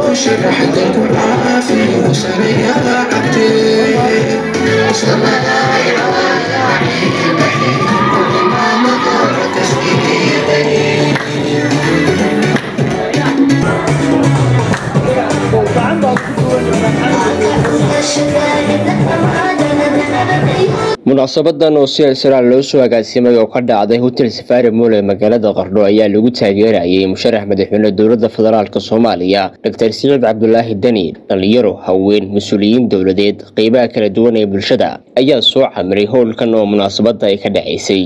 munaasabadan oo si israel loo soo agaasimay oo ka dhacday hotel safari mool ee magaalada qardho ayaa lagu taageerayay musharax madaxweyne dowladda federaalk soomaaliya doctor siciid cabdulaahi deni dhalinyaro haween mas-uuliyiin dowladeed qeybaha kala duwan ee bulshada ayaa soo camiray howlkan oo munaasabada ay ka dhacaysay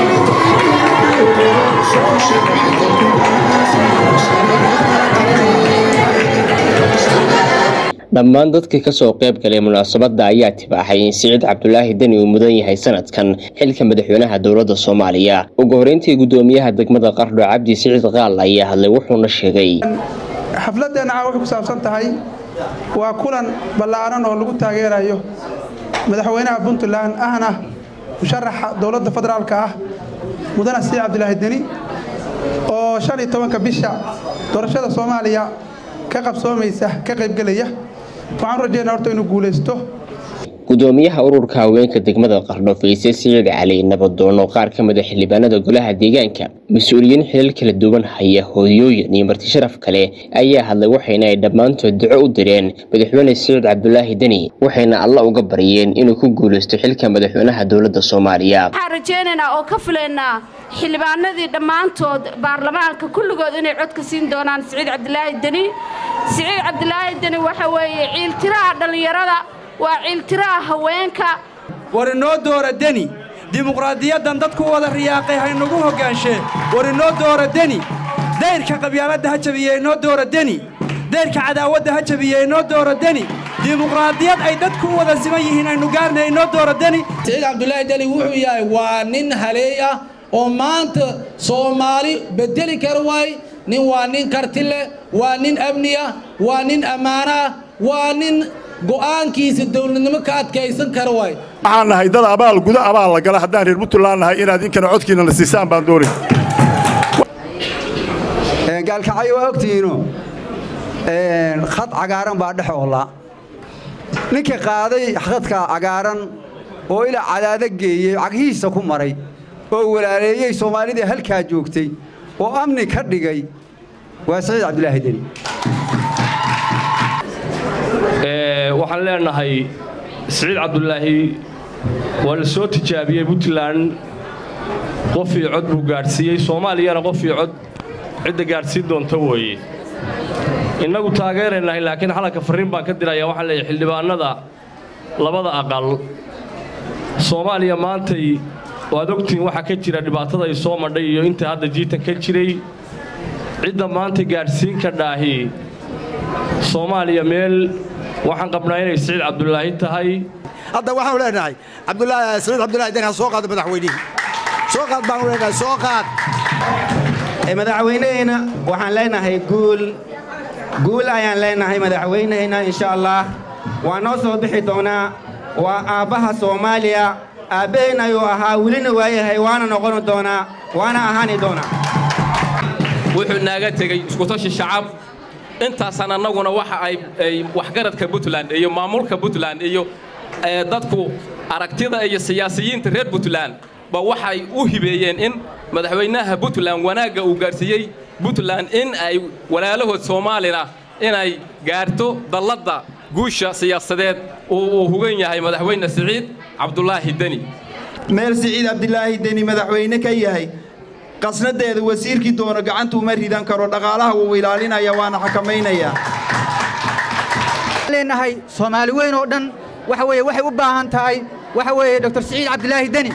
dhammaan dadkii kasoo qayb galay munaasabada ayaa tibaaxay in siciid cabdulaahi deni uu mudan yahay sanadkan xilka madaxweynaha dowladda soomaaliya ugu horeyntii gudoomiyaha degmada qardho cabdi siciid qaal ayaa hadlay wuxuuna sheegay xafladeenna caa waxay ku saabsan tahay waa kulan ballaaran oo lagu taageerayo madaxweynaha puntland ahna musharaxa dowladda federaalka ah mudane siciid cabdulaahi deni oo shan iyo tobanka bisha doorashada soomaaliya ka qabsoomaysa ka qaybgelaya waxaan u rajeynaa horta inuu guulaysto gudoomiyaha ururka haweenka degmada qardho fayse siciid cali nabadoono qaar ka mid a xildhibaanada golaha deegaanka mas-uuliyiin xilal kala duwan haya hooyooyin iyo marti sharaf kale ayaa hadlay waxayna ay dhammaantood duco u direen madaxweyne siciid cabdulaahi deni waxayna alla uga baryeen inuu ku guulaysto xilka madaxweynaha dowladda soomaaliya waxaan rajaynaynaa oo ka filaynaa xildhibaanadii dhammaantood baarlamaanka kulligood inay codka siin doonaan siciid cabdilaahi deni siciid cabdilaahi deni waxa weeye ciiltiraha dhallinyarada waa ciiltiraha haweenka war inoo doora deni dimuqraadiyaddan dadku wada riyaaqay haynagu hoggaanshe war inoo doora deni dayrka qabyaaladda ha jabiye inoo doora deni dayrka cadaawadda ha jabiye inoo doora deni dimuqraadiyad ay dadku u wada siman yihiin aynu gaarnay inoo doora deni siciid cabdulaahi deni wuxuu yahay waa nin haleey ah oo maanta soomaali bedeli kara waay nin waa nin karti leh waa nin amni ah waa nin ammaano ah waa nin go'aankiisa dowladnimo ka adkaysan kara waay waxaan nahay dad abaal guda abaal la gala haddaan reer puntland nahay inaad inkana codkiina na siisaan baan doonay gaalkacyo waa ogtihiino khad cagaaran baa dhex oola ninka qaaday khadka cagaaran oo ilaa cadaado geeyey caghihiisa ku maray oo walaaleeyey soomaalidii halkaa joogtay oo amni ka dhigay waa siciid cabdulaahi deni waxaan leenahay siciid cabdulaahi waa la soo tijaabiyey puntland qofii cod buu gaadhsiiyey soomaaliyana qofii cod cidda gaadhsiin doonta weeye innagu taageeraynahay laakiin xalanka farriin baan ka diraya waxaan leeyahay xildhibaannada labada aqal soomaaliya maantay waad ogtihiin waxaa ka jira dhibaatada ay soo madhay iyo inta hadda jiitan ka jiray cidda maanta gaadhsiin ka dhaahi soomaaliya meel waxaan qabnaa inay siciid cabdulaahi tahay hadda waxaanu leenahay cabdulaahi siciid cabdulaahi deni ha soo qaado madaxweynihii soo qaad baanu leenahay soo qaad madaxweynehayna waxaan leenahay guul guul ayaan leenahay madaxweynehayna insha allah waa noo soo bixi doonaa waa aabbaha soomaaliya aabbaheen ayuu ahaa welina waayahay waana noqon doonaa waana ahaani doonaa wuxuu naaga tegey iskutashi shacab intaasaan annaguna waxa ay waxgaradka puntland iyo maamulka puntland iyo dadku aragtida iyo siyaasiyiinta reer puntland ba waxay u hibeeyeen in madaxweynaha puntland wanaagga uu gaadhsiiyey puntland in ay walaalahood soomaalina inay gaarto dalladda guusha siyaasadeed uu hugan yahay madaxweyne siciid cabdulaahi deni meel siciid cabdilaahi deni madaxweyne ka yahay qasnadeeda wasiirkii doono gacanta uma ridan karo dhaqaalaha wuu ilaalinaya waana xakamaynaya leenahay soomaali weyn oo dhan waxa weeye waxay u baahan tahay waxa weeye dr siciid cabdilaahi deni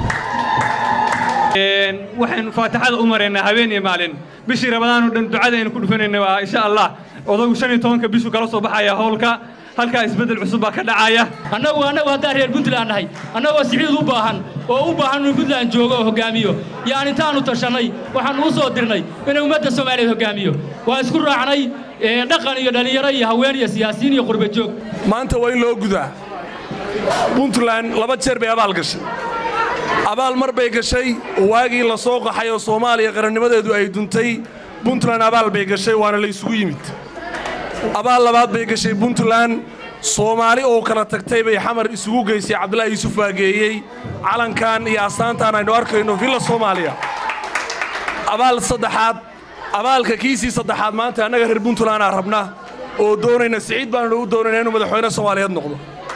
waxaynu faataxada u maraynaa habeen iyo maalin bishii rabadaan oo dhan ducadaynu ku dhufanayna waa insha allah odagu shan iyo tobanka bishu kala soo baxaya howlka halkaa isbeddel cusub baa ka dhacaya annagu annagu haddaan reer puntland nahay annagoo siciid u baahan oo u baahan inuu puntland joogo oo hoggaamiyo yaan intaannu tashannay waxaan uu soo dirnay inuu ummadda soomaaliyeed hoggaamiyo waa isku raacnay dhaqan iyo dhallinyaro iyo haween iyo siyaasiyiin iyo qurba joog maanta waa in loo gudaa puntland laba jeer bay abaal gashay abaal mar bay gashay waagii la soo qaxay oo soomaaliya qarannimadeedu ay duntay puntland abaal bay gashay waana la isugu yimid abaal labaad bay gashay puntland soomaali oo kala tagtay bay xamar isugu geysay cabdulaahi yuusuf waageeyey calankan iyo astaantaan aynu arkayno villa soomaaliya abaal saddexaad abaalka kiisii saddexaad maanta annaga reer puntlandaa rabna oo doonayna siciid baannu u doonayna inuu madaxweyne soomaaliyeed noqdo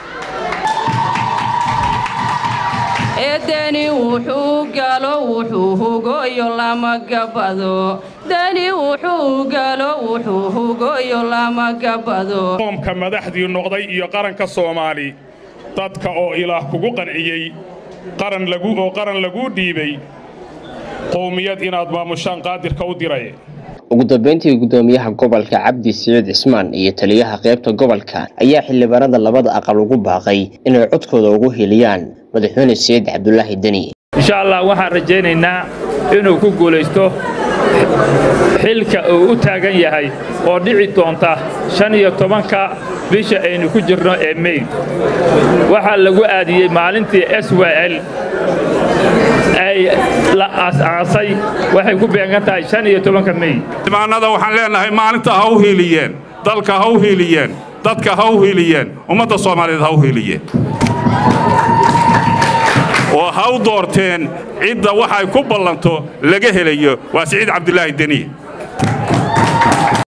deni wuxuu galo wuxuu hugoyo lama gabado deni wuxuu galo wuxuu hugoyo lama gabado qoomka madaxdii noqday iyo qaranka soomaali dadka oo ilaah kugu qanciyey qaran lagu oo qaran laguu dhiibay qowmiyad inaad maamushaan qaadirka u diray ugu dambeyntii gudoomiyaha gobolka cabdi siciid cismaan iyo taliyaha qaybta gobolka ayaa xildhibaanada labada aqal ugu baaqay inay codkooda ugu heliyaan madaxweyne siciid cabdulaahi deni insha allah waxaan rajaynaynaa inuu ku guulaysto xilka uu u taagan yahay oo dhici doonta shan iyo tobanka bisha aynu ku jirno ee mey waxaa lagu aadiyey maalintii s w l ay la aas-aasay waxay ku beegan tahay shan iyo tobanka mey xildhibaanada waxaan leenahay maalinta ha u hiiliyeen dalka ha u hiiliyeen dadka ha u hiiliyeen ummadda soomaaliyeed ha u hiiliyeen oo ha u doorteen cidda waxay ku ballanto laga helayo waa siciid cabdulaahi deni